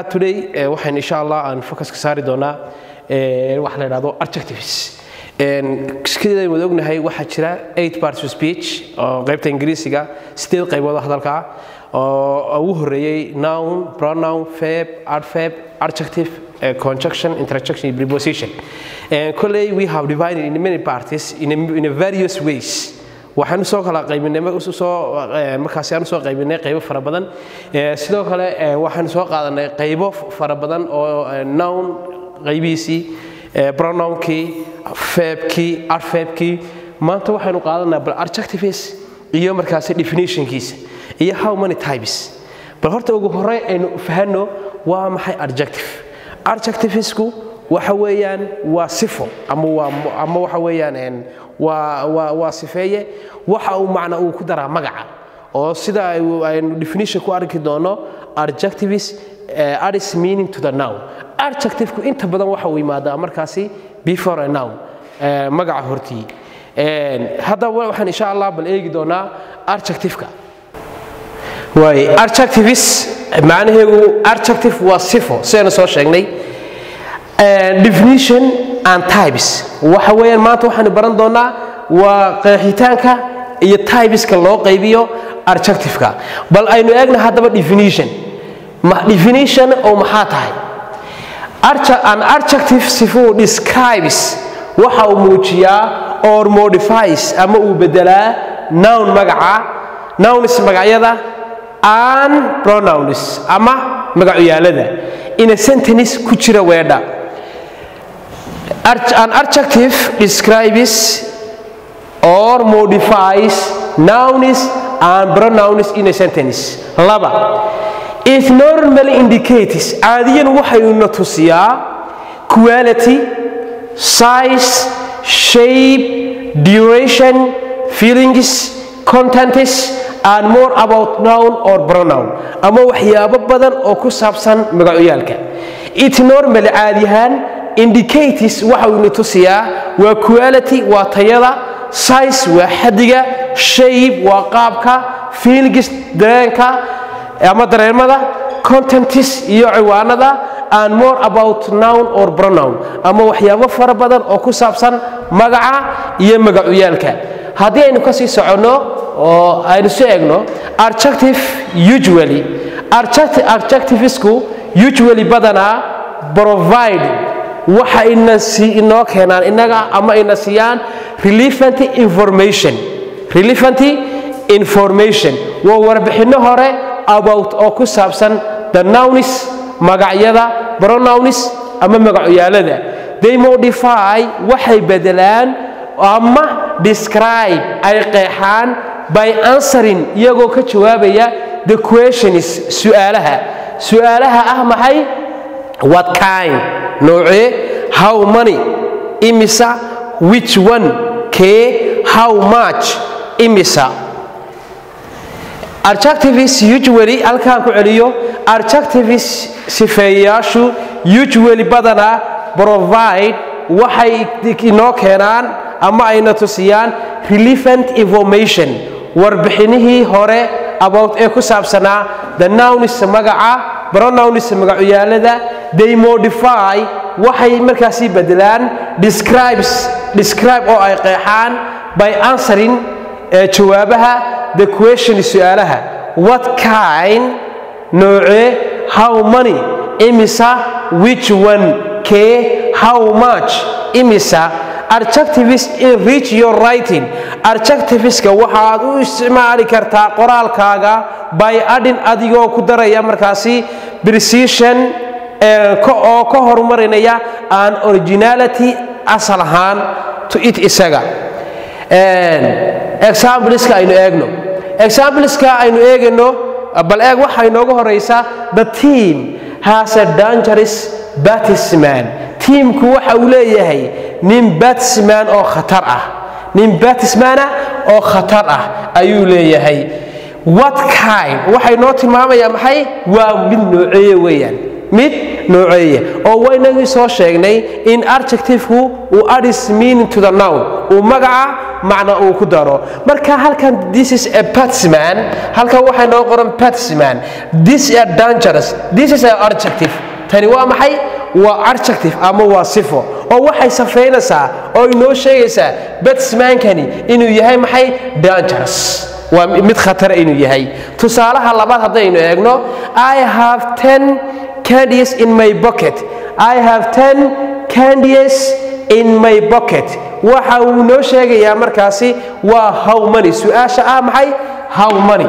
today waxaan insha allah aan focuska saari doonaa waxa la yidhahdo adjectives sidaynu wada ognahay waxaa jira eight parts of speech oo qaybta ingiriisiga sideed qaybood oo hadalka ah oo ugu horeeyey noun pronoun verb adverb adjective conjunction interjection iyo preposition kolley we have divided in many parties in a, in a various ways waxaan usoo kala qaybinay soo markaasi aan usoo qaybinay qaybo fara badan sidoo kale waxaan soo qaadanay qaybo fara badan oo noun qaybihiisii pronounkii verbkii adverbkii maanta waxaynu qaadanaa bal adjectives iyo markaasi definitionkiisa iyo how many types bal horta ugu horey aynu fahanno waa maxay adjective adjectivesku waxa weeyaan waa sifo ama waa ama waxa weeyaan waa waa waa sifeeye waxa uu macna uu ku daraa magaca oo sida aynu definition ku arki doono adjectives uh, add is meaning to the noun adjectiveku inta badan waxa uu yimaadaa markaasi before a noun uh, magaca hortii haddaba waxaan insha allah bal eegi doonaa adjectiveka waay adjectives macnaheegu adjective waa sifo sidaynu soo sheegnay definition and types waxa weeyaan maanta waxaanu baran doonaa waa qeexitaanka iyo typeska loo qaybiyo adjectiveka bal aynu eegna haddaba definition definition oo maxaa tahay an adjective sifuu describes waxa uu muujiyaa or modifies ama uu bedelaa noun magaca nouns magacyada an pronouns ama magacuyaalada in a sentence ku jira weedha an adjective describes or modifies nouns and pronouns in a sentence laba it normally indicates caadiyan waxayna tusiyaa quality size shape duration feelings contents and more about noun or pronoun ama waxyaabo badan oo ku saabsan magacuyaalka it normally caadiyahaan indicates waxa uu ina tusiyaa waa quality waa tayada size waa xadiga shape waa qaabka feelings dareenka ama dareemada contentis iyo ciwaanada and more about noun or pronoun ama waxyaabo fara badan oo ku saabsan magaca iyo magacuyaalka haddii aynu kasii soconno oo aynu soo egno adjective usually adjectivesku usually badanaa provide waxa ina inoo keenaan inaga ama ina siiyaan relevant information relevant information waa warbixinno hore about oo ku saabsan the nouns magacyada pronouns ama magacuyaalada they modify waxay bedelaan ama describe ay qeexaan by answering iyagoo ka jawaabaya the questions su'aalaha su'aalaha ah maxay what kind noocee how many imisa which one kee how much imisa adjectives usually halkaan ku celiyo adjectives sifeeyayaashu usually badanaa provide waxay inoo keenaan ama ayna tusiyaan relevant information warbixinihii hore about ee ku saabsanaa the nouns magaca pronouns magacuyaalada they modify waxay markaasi bedelaan describes describe oo ay qeexaan by answering jawaabaha the question su'aalaha what kind noocee how many imisa which one kee how much imisa adjectives in reach your writing adjectiveska waxaad u isticmaali kartaa qoraalkaaga by adding adigoo ku daraya markaasi precision oo ka horumarinaya an originality asal ahaan to it isaga exampleska aynu eegno exampleska aynu eegayno bal eeg waxaa inooga horeysa the team has a dangerous batisman tiimku waxa uu leeyahay nin batisman oo khatar ah nin batismana oo khatar ah ayuu leeyahay what kind waxay noo tilmaamayaa maxay waa mid nooceeye weeyaan mid nooceeya oo waynagii soo sheegnay in adjectiveku uu adds meaning to the noun uu magaca macna uu ku daro marka halkan this is a batsman halkan waxay noo qoran batsman this is a dangerous this is a adjective tani waa maxay waa adjective ama waa sifo oo waxay safaynaysaa oo inoo sheegaysaa batsmankani inuu yahay maxay dangerous waa mid khatara inuu yahay tusaalaha labaad haddaynu eegno i have ten candies in my pocket i have ten candies in my pocket waxa uu noo sheegayaa markaasi waa how money su-aasha ah maxay how money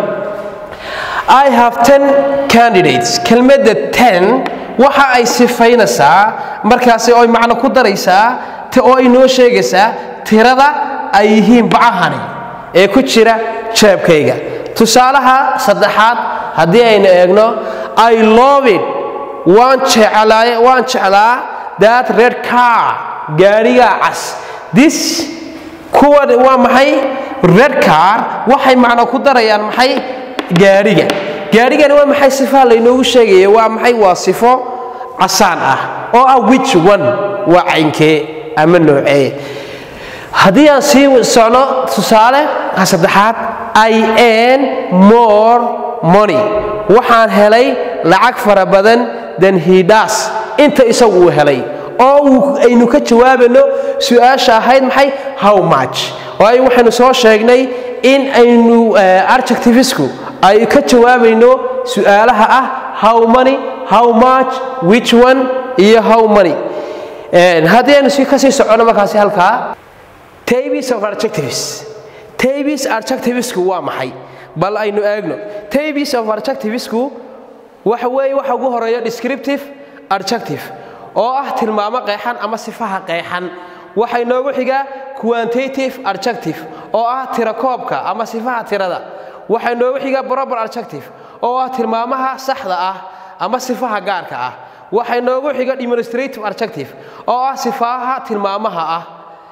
i have ten candidates kelmadda ten waxa ay sifaynaysaa markaasi oy macno ku daraysaa oo ay noo sheegaysaa tirada ay yihiin bacahani ee ku jira jeebkayga tusaalaha saddexaad haddii aynu eegno i love it waan jeclaa waan jeclaa that red car gaarigaa cas this kuwa waa maxay red car waxay macno ku darayaan maxay gaariga gaarigani waa maxay sifaha laynoogu sheegaya waa maxay waa sifo casaan ah oo ah which one waa caynkee ama noocee haddii aan sii socno tusaale saddexaad i n more money waxaan helay lacag fara badan than he does inta isagu uu helay oo aynu ka jawaabayno su-aasha ahayd maxay how much waayo waxaynu soo sheegnay in aynu adjectivesku ay ka jawaabayno su-aalaha ah how money how much which one iyo how money haddii aynu kasii socono markaasi halkaa tabis of adjectives tabis adjectivesku waa maxay bal aynu eegno tabis of adjectivesku waxa weeye waxa ugu horeeya descriptive adjective oo ah tilmaamo qeexan ama sifaha qeexan waxaa inoogu xigaa quantitative adjective oo ah tirakoobka ama sifaha tirada waxaa inoogu xigaa proper adjective oo ah tilmaamaha saxda ah ama sifaha gaarka ah waxaa inoogu xiga demonstrative adjective oo ah sifaha tilmaamaha ah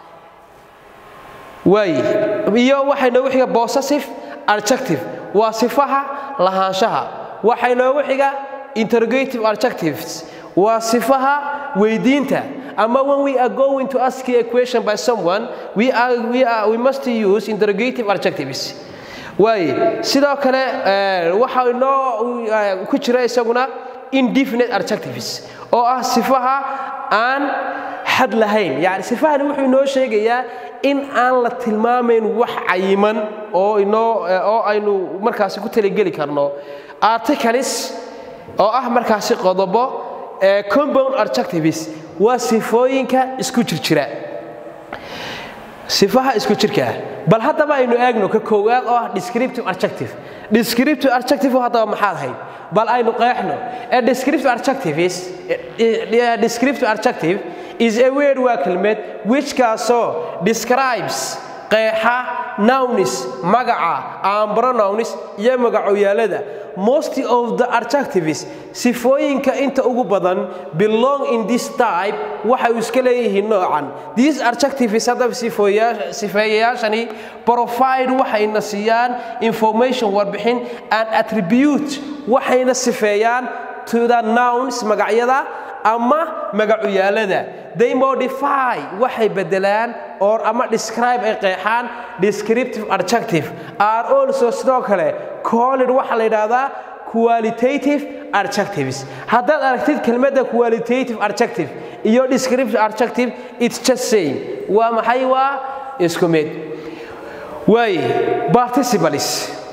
waaye iyo waxaa inoogu xiga possessive adjective waa sifaha lahaanshaha waxaa inoogu xiga interrogative adjectives waa sifaha weydiinta ama when we are going to ask a question by someone we, are, we, are, we must use interrogative adjectives waaye sidoo kale waxa inoo ku jira isaguna indefinite adjectives oo ah sifaha aan xad lahayn yani sifahani wuxuu inoo sheegayaa in aan la tilmaamayn wax cayiman oo inoo oo aynu markaasi ku talageli karno articles oo ah markaasi qodobo compound adjectives waa sifooyinka isku jirjira sifaha isku jirka ah bal haddaba aynu eegno ka koowaad oo ah descriptive adjective descriptive adjective haddaba maxaad hayd bal aynu qeexno a descriptive adjective is a descriptive adjective is a word waa kelmed which kaasoo describes qeexa nounis magaca and pronouns iyo magacoyaalada most of the adjectives sifooyinka inta ugu badan belong in this type waxay iska leeyihiin noocan these adjectives haddaba sifeeyayaashani provide waxayna siiyaan information warbixin and attribute waxayna sifeeyaan to the nouns magacyada ama magacuyaalada they modify waxay bedelaan or ama describe ay qeexaan descriptive adjective are also sidoo kale called waxaa la yidhaahdaa qualitative adjectives haddaad aragtid kelmadda qualitative adjective iyo descriptive adjective it's just same waa maxay waa isku mid waaye participles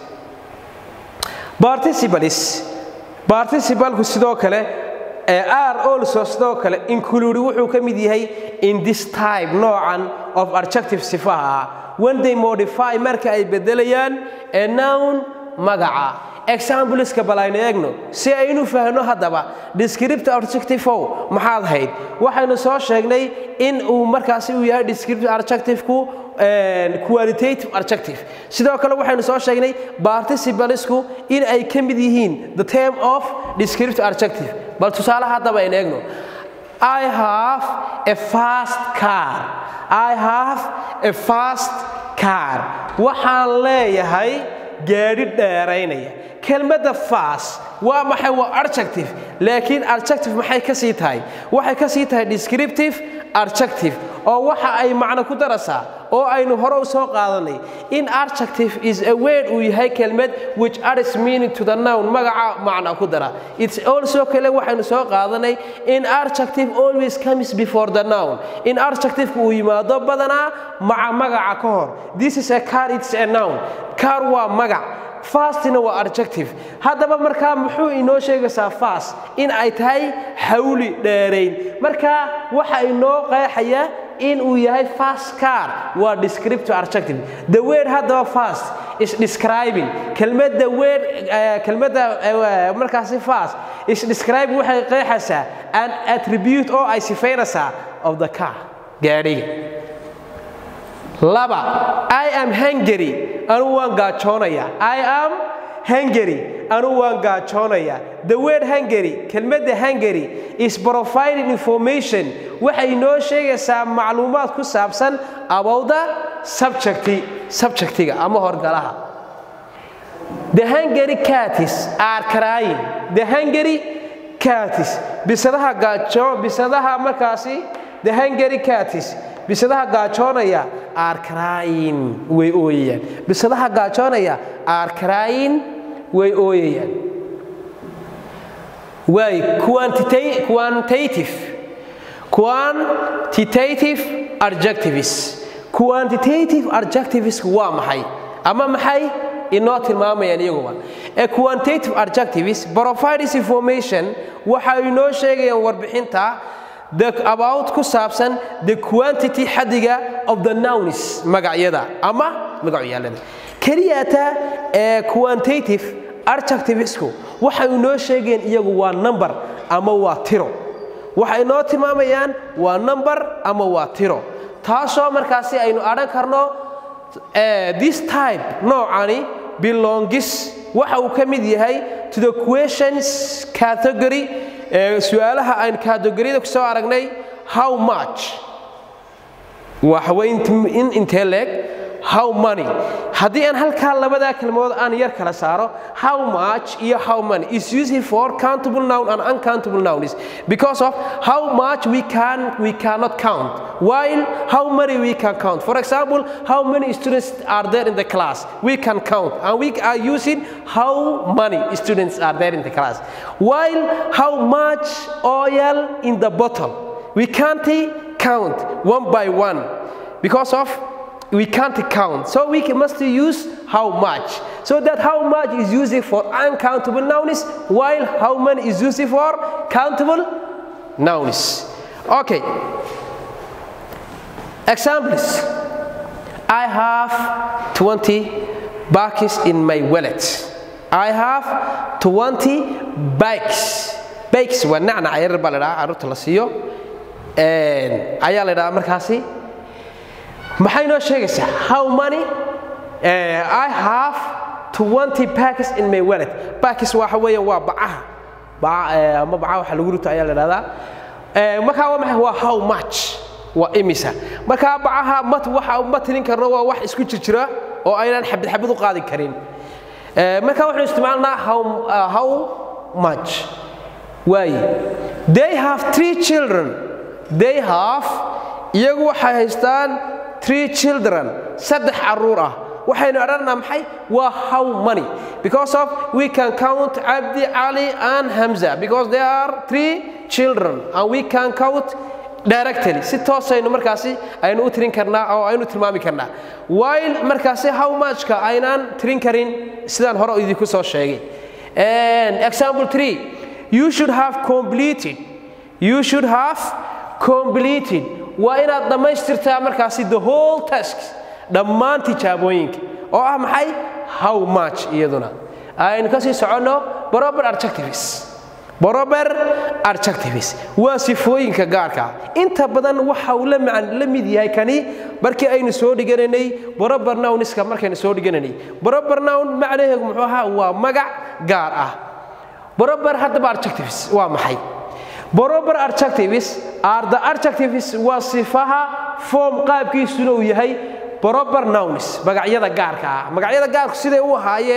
participles participalku sidoo kale are also sidoo kale include wuxuu ka mid yahay in this type noocan of adjective sifaha ah when they modify marka ay bedelayaan a noun magaca exampleska bal aynu eegno si aynu fahno haddaba descriptive adjective maxaad hayd waxaynu soo sheegnay in uu markaasi uu yahay descriptive adjectiveku qualitative adjective sidoo kale waxaynu soo sheegnay participalesku in ay ka mid yihiin the term of descriptive adjective bal tusaale haddaba aynu eegno I have a fast car. I have a fast car. Waxaan leeyahay gaadhi dheeraynaya. Kelmadda fast waa maxay waa adjective laakiin adjective maxay ka sii tahay waxay ka sii tahay descriptive adjective oo waxa ay macno ku daraysaa oo aynu hore u soo qaadanay in adjective is a word uu yahay kelmad which adds meaning to the noun magaca macna ku dara it's also kale waxaynu soo qaadanay in adjective always comes before the noun in adjective uu yimaado badanaa maca magaca ka hor this is a car it's a noun car waa magac fastina waa adjective haddaba markaa muxuu inoo sheegaysaa fast in ay tahay xawli dheerayn marka waxa inoo qeexaya in uu yahay fast car waa descriptive adjective the word haddaba fast is describing kelmadda word kelmadda markaasi fast is describing waxay qeexaysaa an attribute oo ay sifaynaysaa of the car gaadhiga laba i am hungary anu waan gaajoonaya i am hungary anu waan gaajoonaya the word hungary kelmadda hungary is providing information waxay noo sheegaysaa macluumaad ku saabsan abowda subjecti subjectiga ama horgalaha the hungary catis are crying the hungary catis bisadaha gaajo bisadaha markaasi the hungary catis bisadaha gaajoonaya are crying way ooyayaan bisadaha gaajoonaya are crying way ooyayaan waay quantitative quantitative adjectives quantitative adjectives waa maxay ama maxay inoo tilmaamayaan iyaguba a quantitative adjectives provides information waxay inoo sheegayaan warbixinta the about ku saabsan the quantity xadiga of the nouns magacyada ama magacyaalada keliyata ee quantitative adjectivesku waxay inoo sheegeen iyagu waa number ama waa tiro waxay inoo tilmaamayaan waa number ama waa tiro taasoo markaasi aynu adhan karno this type noocani belongis waxa uu ka mid yahay to the questions category su-aalaha aynu kategoriyada ku soo aragnay how much waxaway in intee leeg how money haddii aan halkaa labadaa kelmadood aan yar kala saaro how much iyo how money is used for countable noun and uncountable nouns because of how much we can we cannot count while how many we can count for example how many students are there in the class we can count and we are using how many students are there in the class while how much oil in the bottle we can't count one by one because of we can't count. So we must use how much. So that how much is used for uncountable nouns, while how many is used for countable nouns. Okay. Examples. I have 20 bucks in my wallet. I have 20 bikes. Bikes waa nacnac yar baa la dhahaa carruurta la siiyo ayaa la dhahaa markaasi maxay noo sheegaysaa how many uh, i have 20 packs in my wallet packs waxa weeyaan waa bacaha baca ama bacaha waxa lagu rito ayaa la dhahdaa markaa waa maxay waa how much waa imisa markaa bacaha mat waxa ma tirin karno waa wax isku jirjira oo aynaan xabad xabad u qaadi karin markaa waxaynu isticmaalnaa how, uh, how much waaye they have three children they have iyagu waxay haystaan three children saddex caruur ah waxaynu odhanaa maxay waa how many because of we can count abdi ali and hamza because there are three children and we can count directly si toosaynu markaasi aynu u tirin karnaa oo aynu tilmaami karnaa while markaasi how muchka aynaan tirin karin sidaan hore idinku soo sheegay example 3 you should have completed you should have completed waa inaad dhammaystirtaa markaasi the whole task dhammaan tijaabooyinka oo ah maxay how much iyaduna aynu kasii soconno barober adjectives barober adjectives waa sifooyinka gaarka inta badan waxa uu la macan la mid yahay kani markii aynu soo dhiganaynay barober nouniska markaynu soo dhiganaynay barober noun macnaheedu muxuu ahaa waa magac gaar ah barober haddaba adjectives waa maxay barober adjectives are the adjectives waa sifaha form qaabkiisuna uu yahay barober nouns magacyada gaarka ah magacyada gaarku siday u ahaayeen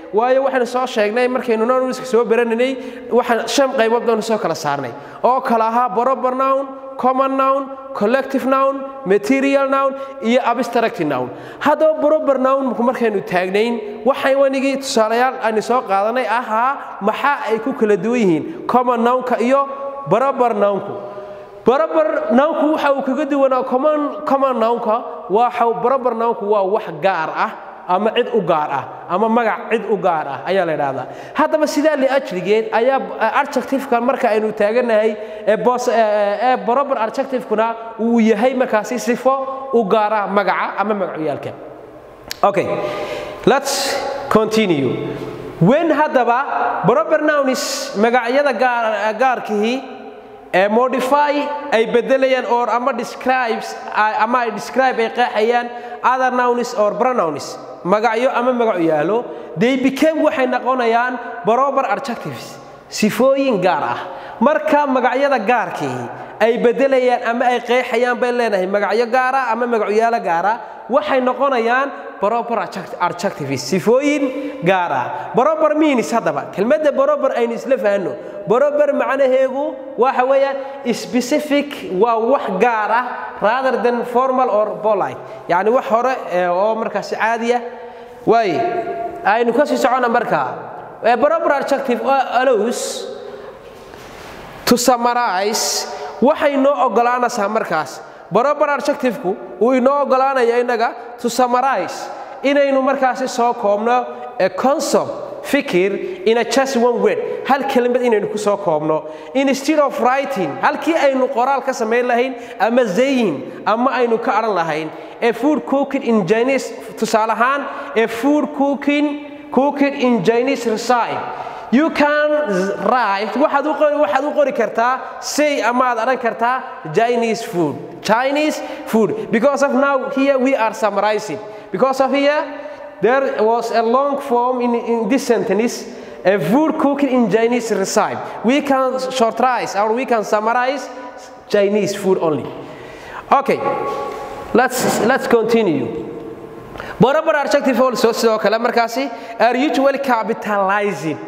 waayo waxaynu soo sheegnay markaynu nonwiska soo barananay waxaan shan qaybood baynu soo kala saarnay oo kala ahaa proper noun common noun collective noun material noun iyo abstract noun haddaba proper noun markaynu taagnayn waxay wanigii tusaalayaal aynu soo qaadanay ahaa maxaa ay ku kala duwan yihiin common nounka iyo proper nounku proper nounku waxa uu kaga duwanaa common common nounka waxa proper nounku waa wax gaar ah ama cid u gaar ah ama magac cid u gaar ah ayaa la idhaahdaa haddaba sidaa liajligeed ayaa adjectiveka marka aynu taaganahay ee proper adjectivekuna uu yahay markaasi sifo u gaara magaca ama magacyaalka okay let's continue when haddaba proper nouns magacyada gaarkihii ee modify ay bedelayaan or ama describes ama ay describe ay qeexayaan other nouns or pronouns magacyo ama magacu yaalo they became waxay noqonayaan proper adjectives sifooyin gaar ah marka magacyada gaarkii ay bedelayaan ama ay qeexayaan bay leenahay magacyo gaara ama magacyaalo gaara waxay noqonayaan proper adjectives sifooyin gaar ah proper means haddaba kelmadda proper aynu isla fahanno proper macnaheegu waxa weeyaan specific waa wax gaar ah rather than formal or polite yacni wax hore oo markaasi caadiya waaye aynu ka sii socona markaa proper adjective allows to summarize waxay noo oggolaanaysaa markaas proper adjectiveku uu inoo oggolaanaya innaga to summarize inaynu markaasi soo koobno a concept fikir in a just one word hal kelimad inaynu ku soo koobno instead of writing halkii aynu qoraal ka samayn lahayn ama zayin ama aynu ka odhan lahayn a food cooking in Chinese tusaale ahaan a food cooking cooking in Chinese recipe you can write waxaad u qori waxaad u qori kartaa say ama aad odhan kartaa Chinese food Chinese food because of now here we are summarizing because of here there was a long form in, in this sentence a food cooking in Chinese recipe we can shortize or we can summarize Chinese food only okay let's let's continue proper adjective also sidoo kale markaasi are usually capitalizing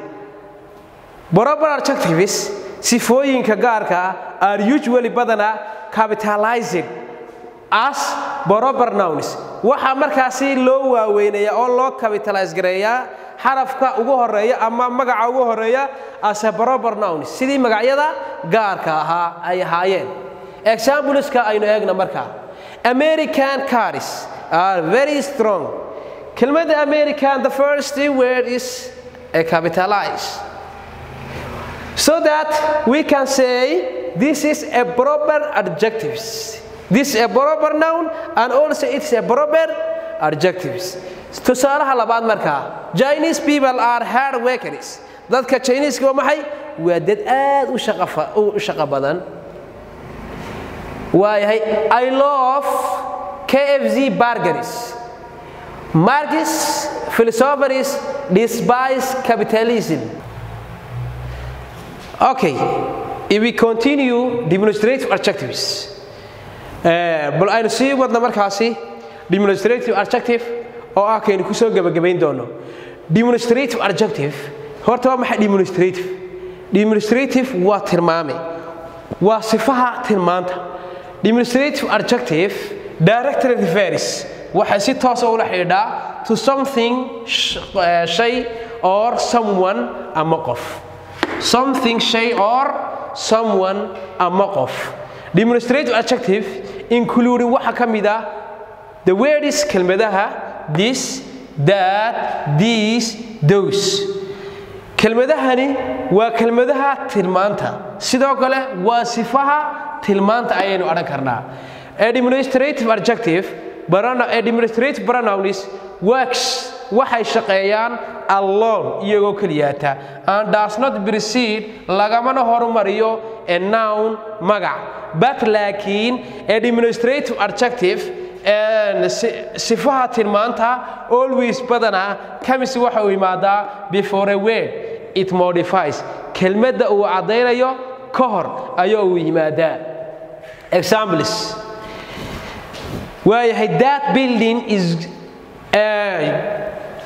proper adjectives sifooyinka gaarka ah are usually badana capitalizing as proper nouns waxaa markaasi loo waaweynaya oo loo capitalize gareeyaa xarafka ugu horeeya ama magaca ugu horeeya as a proper nouns sidii magacyada gaarka ahaa ay ahaayeen exampleska aynu eegna markaa american cars are very strong kelmadda american the first word is a capitalize so that we can say this is a proper adjectives this is a proper noun and also it's a proper adjectives tusaalaha labaad markaa chinese people are hard workers dadka chineeska waa maxay waa dad aad u shaqo badan waayahay i love kfz burgers marcus philosophers despise capitalism okay if we continue demonstrative adjectives bal aynu sii wadna markaasi demonstrative adjective oo ah kaynu ku soo gebagabayn doono demonstrative adjective horta waa maxay demonstrative demonstrative waa tilmaame waa sifaha tilmaanta demonstrative adjective directly refers waxay si toosa ula xidhiidhaa to something shay or someone ama qof something shay or someone ama qof demonstrative adjective including waxa ka mid ah the words kelmadaha this that these those kelmadahani waa kelmadaha tilmaanta sidoo kale waa sifaha tilmaanta ayaynu odhan karnaa administrative adjective administrative pronouns works waxay shaqeeyaan alone iyagoo keliyaata and does not precede lagamana horumariyo a noun magac but laakiin administrative adjective sifaha tilmaanta always badanaa kamis waxa uu yimaadaa before a word it modifies kelmadda uu caddaynayo ka hor ayaa uu yimaadaa examples waayahay that building is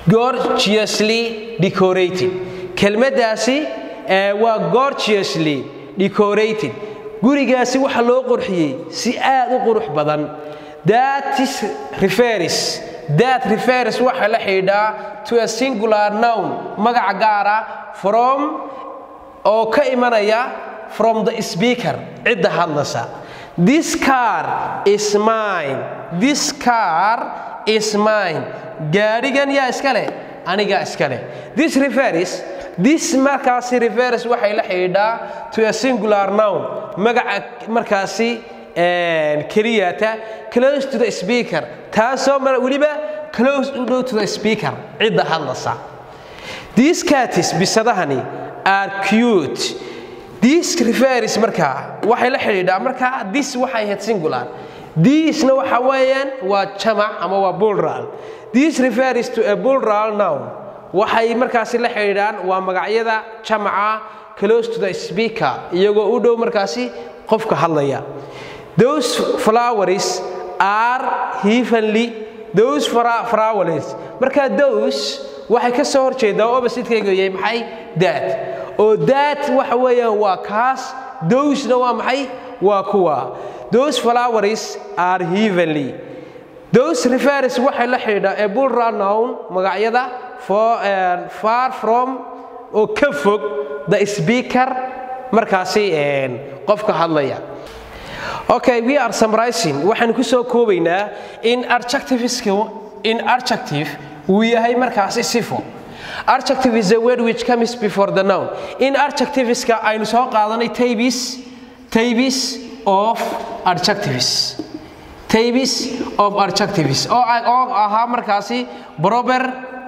gorgeously decorated kelmaddaasi waa gorgeously decorated gurigaasi waxa loo qurxiyey si aad u qurux badan that is refers that refers waxa la xidhaa to a singular noun magaca gaara from oo ka imanaya from the speaker cidda hadlaysa this car is mine this car is mine gaadhigan yaa iska leh anigaa iska leh this refers this markaasi refers waxay la xidhiidhaa to a singular noun magaca markaasi keliyata close to the speaker taasoo weliba close u dhow to the speaker cidda hadlaysa these catis bisadahani are cute this refers markaa waxay la xidhiidhaa markaa this waxay ahayd singular thisna waxa weeyaan waa jamac ama waa plural this refers to a plural noun waxay markaasi la xidhiidhaan waa magacyada jamaca close to the speaker iyagoo u dhow markaasi qofka hadlaya those flowers are heavenly those flowers marka those waxay ka soo horjeedaa opposite-kayga yahay maxay that oo that waxa weeyaan waa kaas those-na waa maxay waa kuwa those flowers are heavenly those refers waxay la xidhiidhaa a plural noun magacyada for far from oo ka fog the speaker markaasi qofka hadlaya okay we are summarizing waxaan ku soo koobaynaa in adjectiveska in adjective uu yahay markaasi sifo adjective is a word which comes before the noun in adjectiveska aynu soo qaadanay tabis tabis of adjectives tabis of adjectives oo oo ahaa markaasi proper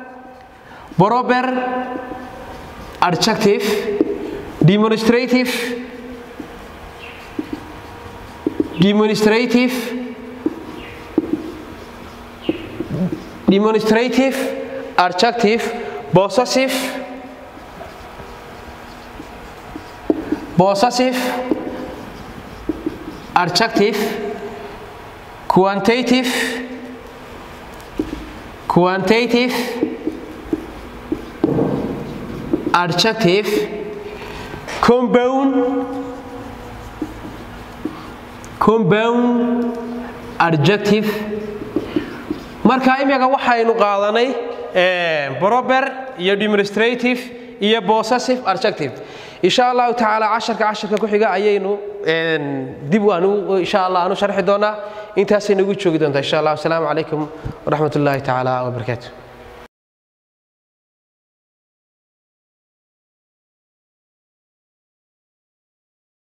proper adjective demonstrative demonstrative demonstrative adjective possessive possessive adjective quantitative quantitative adjective compound compound adjective marka imika waxaynu qaadanay proper iyo demonstrative iyo possessive adjective insha allahu tacaala casharka casharka ku xiga ayaynu dib aanu insha allah aanu sharxi doonaa intaasay nagu joogi doontaa insha allah asalaamu calaykum waraxmat ullaahi tacaala wabarakaatu